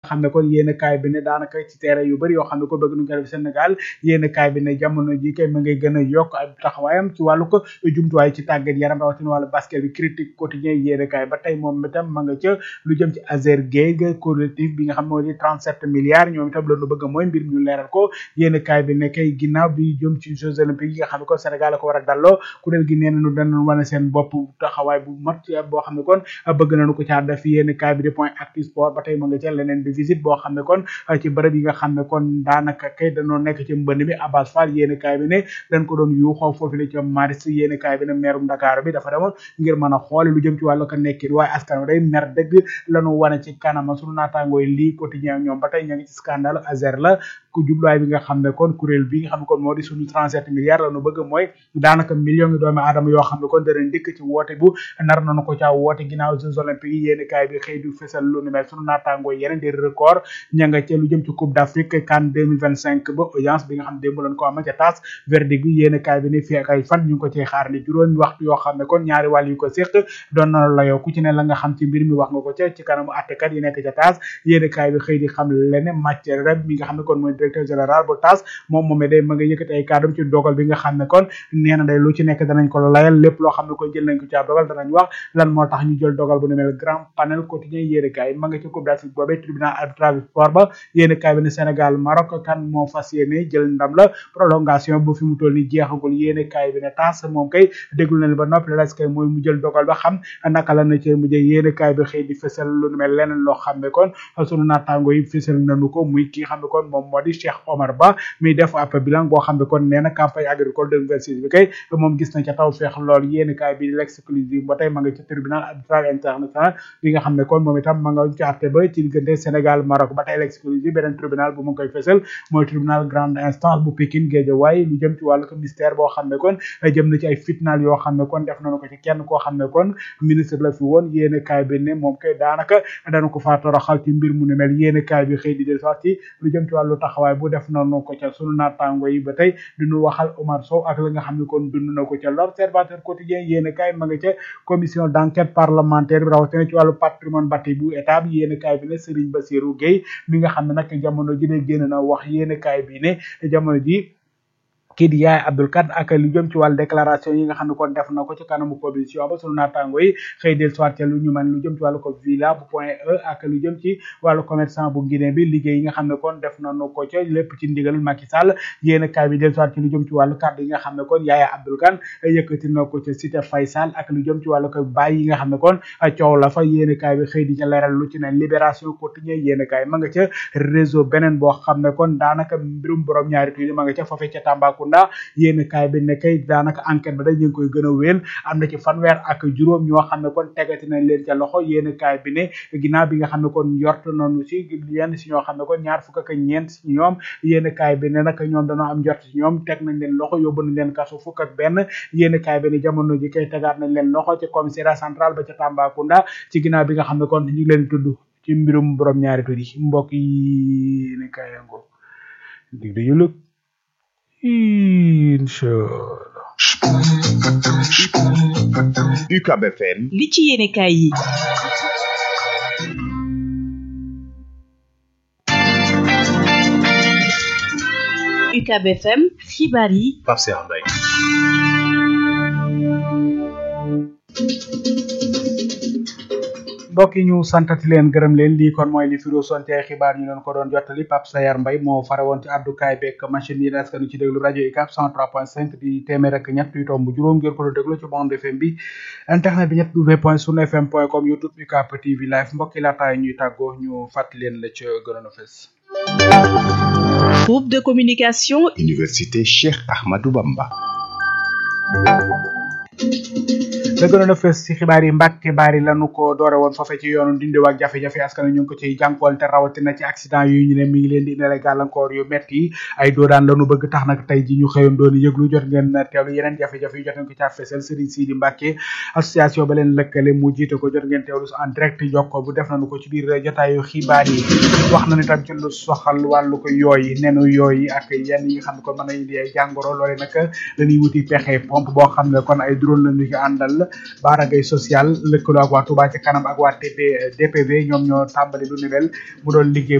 xam ne kon yéen kaay bi ne daanaka ci terrain yu bëri yoo xam ne ko bëgg nu ko def Sénégal yéen kaay bi ne jamono ji kay ma ngay gën a yokk ay taxawaayam ci wàllu ko jumtuwaay ci tàggat yaram rawatina wàllu basket bi critique quotidien yéen kaay ba tey moom itam ma nga ca lu jëm ci Azer Gueye collectif bi nga xam ne moo di 37 milliards ñoom itam loolu bëgg mooy mbir mi ñu leeral ko yéen kaay bi ne kay ginnaaw bi jëm ci Jeux olympiques yi nga xam ne kon Sénégal la ko war a dalloo kuréel gi nee nañu danañ wane seen bopp taxawaay bu mat boo xam ne kon bëgg nañu ko caa def yéen kaay bi di point actu sport ba tey ma nga ca leneen di visite boo xam ne kon ci bërëb yi nga xam ne kon daanaka kay dañoo nekk ci mbënd mi Abbas Fall yéen kaay bi ne dañ ko doon yuuxoo foofu la ca maris yéen kaay bi ne meerum Dakar bi dafa demoon ngir mën a xoole lu jëm ci wàllu ko nekkin waaye askan wi day mer dëgg lañu wane ci kanama sunu naataangooy lii quotidien ñoom ba tey ña ngi ci scandale Azer la ku jubluwaay bi nga xam ne kon kuréel bi nga xam ne kon moo di suñu 37 milliards la nu bëgg mooy daanaka million yi doomi aadama yoo xam ne kon danañ dikk ci woote bu nar nañu ko caa woote ginnaaw Jeux olympiques yi yéeni kaay bi xëy du fesal lu ni mel sunu naataangoo yeneen di record ña nga ca lu jëm ci coupe d'Afrique CAN 2025 ba audience bi nga xam ne démb lañ ko ama ca taas verdict bi yéeni kaay bi ne fii ak ay fan ñu ngi ko ciy xaar ni juróomi waxtu yoo xam ne kon ñaari wàll yu ko séq doon na la yow ku ci ne la nga xam ci mbir mi wax nga ko ca ci kanamu attekat yi nekk ca taas yéeni kaay bi xëy di xam lene matière rek mi nga xam ne kon mooy directeur général bu taas moom moomee day ma nga yëkkati ay kàddum ci dogal bi nga xam ne kon nee na day lu ci nekk danañ ko layal lépp loo xam ne kon jël nañ ko ci ab dogal danañ wax lan moo tax ñu jël dogal bu ne mel grand panel quotidien yéeni kaay ma nga ci coupe d'Afrique boobee tribunal arbitrage sport ba yéeni kaay bi ne Sénégal Maroc kan moo fas yéene jël ndam la prolongation bu fi mu toll ni jeexagul yéeni kaay bi ne taas moom kay déglu nañ ba noppi la kay mooy mu jël dogal ba xam naka la na ci mujjee yéeni kaay bi xëy di fësal lu mel leneen loo xam ne kon sunu naataango yi fësal nañu ko muy ki xam ne kon moom moo di Cheikh Omar Ba mi def ab bilan boo xam ne kon nee na campagne agricole 2026 bi kay moom gis na ca taw feex lool yéeni kaay bi l'exclusive ba tey ma nga ci tribunal arbitral international bi nga xam ne kon moom itam ma nga ci àtte ba ci diggante Sénégal Maroc ba tey l'exclusive beneen tribunal bu mu ngi koy fësal mooy tribunal grande instance bu Pikine Guédiawaye lu jëm ci wàllu ko mystère boo xam ne kon jëm na ci ay fitnaal yoo xam ne kon def nañu ko ci kenn koo xam ne kon ministre la fi woon yéeni kaay bi ne moom kay daanaka dana ko faa toroxal ci mbir mu ne mel yéeni kaay bi xëy di del sax ci lu jëm ci wàllu taxawaay bu def nañu ko ca sunu naataango yi ba tey duñu waxal Omar Sow ak la nga xam ne kon dund na ko ca l'observateur quotidien yéeni kaay ma nga ca commission d'enquête parlementaire bi rawatina ci wàllu patrimoine bâti bu état bi yéeni kaay bi ne Serigne Bassirou Gueye mi nga xam ne nag jamono ji ne génn na wax yéeni kaay bi ne jamono ji kii di yaay Abdul Kat ak lu jëm ci wàllu déclaration yi nga xam ne kon def na ko ci kanamu commission ba sunu naataango yi xëy del soit ca lu ñu man lu jëm ci wàllu ko villa bu point e ak lu jëm ci wàllu commerçant bu Guinée bi liggéey yi nga xam ne kon def nañu ko ca lépp ci ndigal Macky Sall yéen kaay bi del soit ci lu jëm ci wàllu kàddu yi nga xam ne kon yaay Abdul Kan yëkkati na ko ca cité Faysal ak lu jëm ci wàllu ko bàyyi yi nga xam ne kon coow la fa yéen kaay bi xëy di ca leeral lu ci ne libération quotidien yéen kaay ma nga ca réseau beneen boo xam ne kon daanaka mbirum borom ñaari tuuti ma nga ca foofee ca Tambacounda yéen kaay bi ne kay daanaka enquête ba day ñu ngi koy gën a wéel am na ci fanweer ak juróom ñoo xam ne kon tegati nañ leen ca loxo yéen kaay bi ne ginnaaw bi nga xam ne kon yort nañu si yenn si ñoo xam ne kon ñaar fukk ak ñeent si ñoom yéen kaay bi ne nag ñoom dañoo am jort si ñoom teg nañ leen loxo yóbbu nañ leen kaso fukk ak benn yéen kaay bi ne jamono ji kay tegaat nañ leen loxo ci commissariat central ba ca Tambacounda ci ginnaaw bi nga xam ne kon ñu ngi leen tudd ci mbirum borom ñaari tur yi mbokk yi ne kaayango dig dañu lëg Inch'Allah. UCAB FM li ci yéene kaay yi UCAB FM xibaar yi Pape Cheikh Mbaye mbokk yi ñu santati leen gërëm leen lii kon mooy li fi sonte ay xibaar ñu leen ko doon jottali Pape Sayar Mbay moo fare woon ci àddukaay beeg machine yi askanu ci déglu rajo UCAB 103.5 di téeméer ak ñett yu tomb juróom ngeen ko doon déglu ci bande FM bi internet bi ñett w point sunu fm point com youtube UCAB TV live mbokk yi laataay ñuy tàggoo ñu fàttali leen la ca gënoon a fes groupe de communication Université Cheikh Ahmadou Bamba la gënoon a fës ci xibaar yi mbàkke baari lanu ko doore woon foofe ci yoonu dindiw ak jafe-jafe askan ñu ngi ko ciy jànkool te rawatina ci accident yu ñu ne mi ngi leen di indale gàllankoor yu metti ay doodaan lanu bëgg tax nag tey ji ñu xëyoon doon yëglu jot ngeen teewlu yeneen jafe-jafe yu jot ngeen ko caa fesal Serigne Sidi Mbàkke association ba leen lëkkale mu jiite ko jot ngeen teewlu en direct jokko bu def nañu ko ci biir jotaayu xibaar yi wax nañu tam ci lu soxal wàllu ko yooyi nenu yooyi ak yenn yi nga xam ne kon mën na indi ay jàngoro loole nag dañuy wuti pexe pompe boo xam ne kon ay drone lañu ci àndal baaragay social lëkkaloo ak waa Touba ci kanam ak waa TP DPV ñoom ñoo tàmbali lu ni mel mu doon liggéey